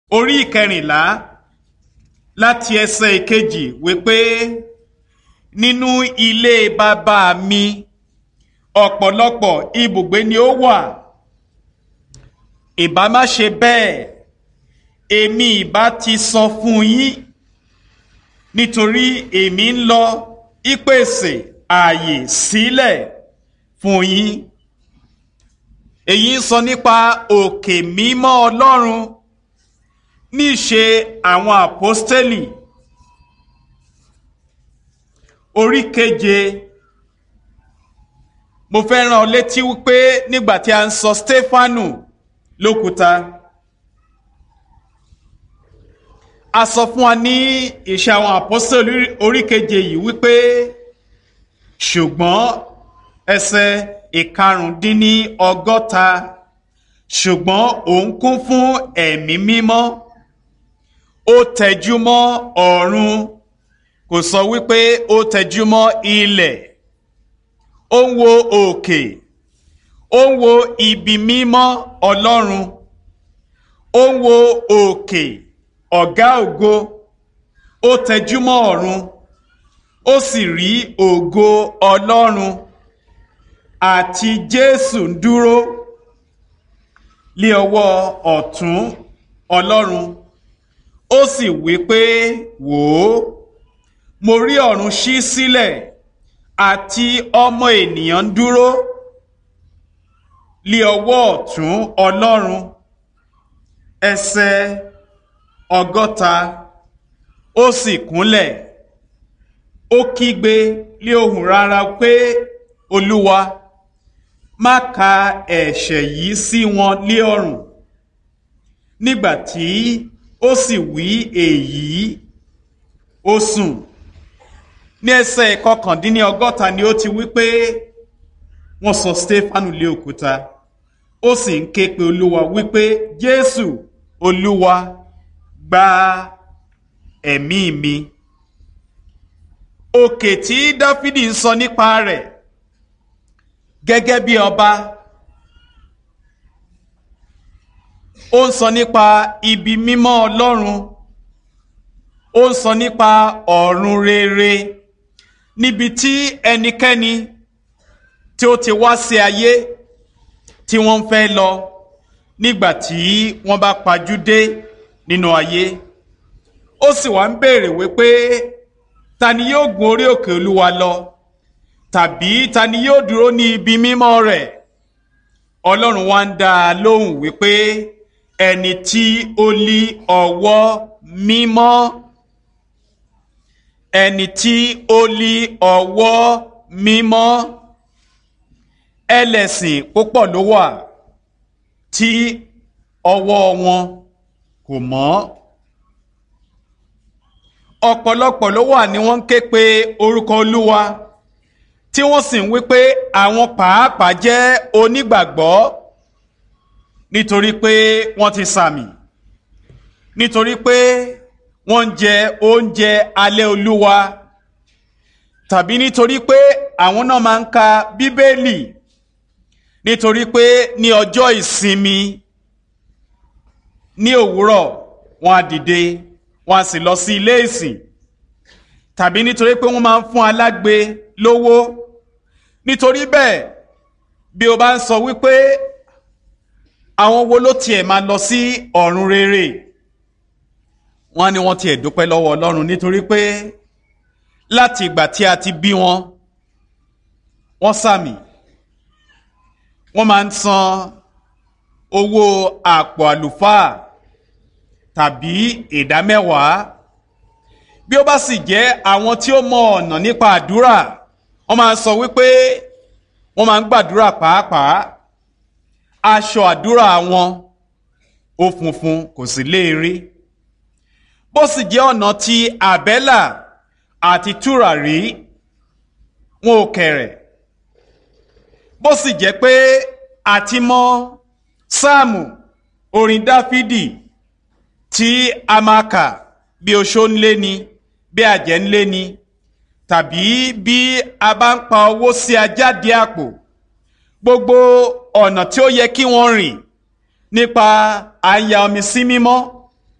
orí ìkẹrìnlá láti ẹsẹ̀ ìkejì wípé nínú ilé bàbá mi ọ̀pọ̀lọpọ̀ ibùgbé ni ó wà ìbá má ṣe bẹ́ẹ̀ èmi ìbá ti sọ fún yín nítorí èmi ń lọ ìpèsè ààyè sílẹ̀ fún yín èyí ń sọ nípa òkè mímọ́ Ọlọ́run níṣe àwọn àpọ́stélì orí keje mo fẹ́ rán ọ létí wípé nígbà tí a ń sọ Stefanu lókúta a sọ fún wa ní ìṣe àwọn àpọ́stélì orí keje yìí wípé ṣùgbọ́n ẹsẹ̀ ìkarùndínní ọgọ́ta ṣùgbọ́n òun kún fún ẹ̀mí mímọ́ ó tẹjú mọ́ ọ̀run kò sọ wípé ó tẹjú mọ́ ilẹ̀ ó ń wo òkè ó ń wo ibi mímọ́ ọlọ́run ó ń wo òkè ọ̀gá ògo ó tẹjú mọ́ ọ̀run ó sì rí ògo ọlọ́run àti jésù ń dúró lé ọwọ́ ọ̀tún ọlọ́run ó sì wí pé wò ó mo rí ọ̀run ṣí sílẹ̀ àti ọmọ ènìyàn ń dúró lé ọwọ́ ọ̀tún ọlọ́run ẹsẹ̀ ọgọ́ta ó sì kúnlẹ̀ ó kígbe lé ohùn rárá pé olúwa má ka ẹ̀ṣẹ̀ yìí sí wọn lé ọrùn nígbà tí ó sì wí èyí ó sùn ní ẹsẹ̀ kọkàndínní ọgọ́ta ni ó ti wí pé wọ́n sọ Stefanu lé òkúta ó sì ń ké pe olúwa wípé Jésù olúwa gba ẹ̀mí mi òkè tí Dáfídì ń sọ nípa rẹ̀ gẹ́gẹ́ bí ọba ó ń sọ nípa ibi mímọ́ Ọlọ́run ó ń sọ nípa ọ̀run rere níbi tí ẹnikẹ́ni tí ó ti wá sí ayé tí wọ́n ń fẹ́ lọ nígbà tí wọ́n bá pajú dé nínú ayé ó sì wá ń béèrè wípé ta ni yóò gun orí òkè Olúwa lọ tàbí ta ni yóò dúró ní ibi mímọ́ rẹ̀ Ọlọ́run wá ń dá a lóhùn wípé ẹni tí ó lí ọwọ́ mímọ́ ẹni tí ó lí ọwọ́ mímọ́ ẹlẹ́sìn púpọ̀ ló wà tí ọwọ́ wọn kò mọ́ ọ̀pọ̀lọpọ̀ ló wà ní wọ́n ń ké pe orúkọ Olúwa tí wọ́n sì ń wí pé àwọn pàápàá jẹ́ onígbàgbọ́ nítorí pé wọ́n ti sàmì nítorí pé wọ́n ń jẹ oúnjẹ alẹ́ Olúwa tàbí nítorí pé àwọn náà máa ń ka Bíbélì nítorí pé ní ọjọ́ ìsinmi ní òwúrọ̀ wọ́n á dìde wọ́n á sì lọ sí ilé ìsìn tàbí nítorí pé wọ́n máa ń fún alágbe lówó nítorí bẹ́ẹ̀ bí o bá ń sọ wípé àwọn wo ló tiẹ̀ máa lọ sí ọ̀run rere wọ́n ní wọ́n tiẹ̀ dúpẹ́ lọ́wọ́ Ọlọ́run nítorí pé láti ìgbà tí a ti bí wọn wọ́n sàmì wọ́n máa ń san owó àpò àlùfáà tàbí ìdámẹ́wàá bí ó bá sì jẹ́ àwọn tí ó mọ ọ̀nà nípa àdúrà wọ́n máa ń sọ wípé wọ́n máa ń gbàdúrà pàápàá aṣọ àdúrà wọn ó funfun kò sì léèrè bó sì jẹ́ ọ̀nà ti àbẹ́là àti tùràrí wọn ò kẹ̀rẹ̀ bó sì jẹ́ pé àti mọ sáàmù orin dáfídì tí a máa kà bí oṣó ń lé ni bí àjẹ́ ń lé ni tàbí bí a bá ń pa owó sí ajáde àpò gbogbo ọ̀nà tí ó yẹ kí wọ́n rìn nípa àyà omi sí mímọ́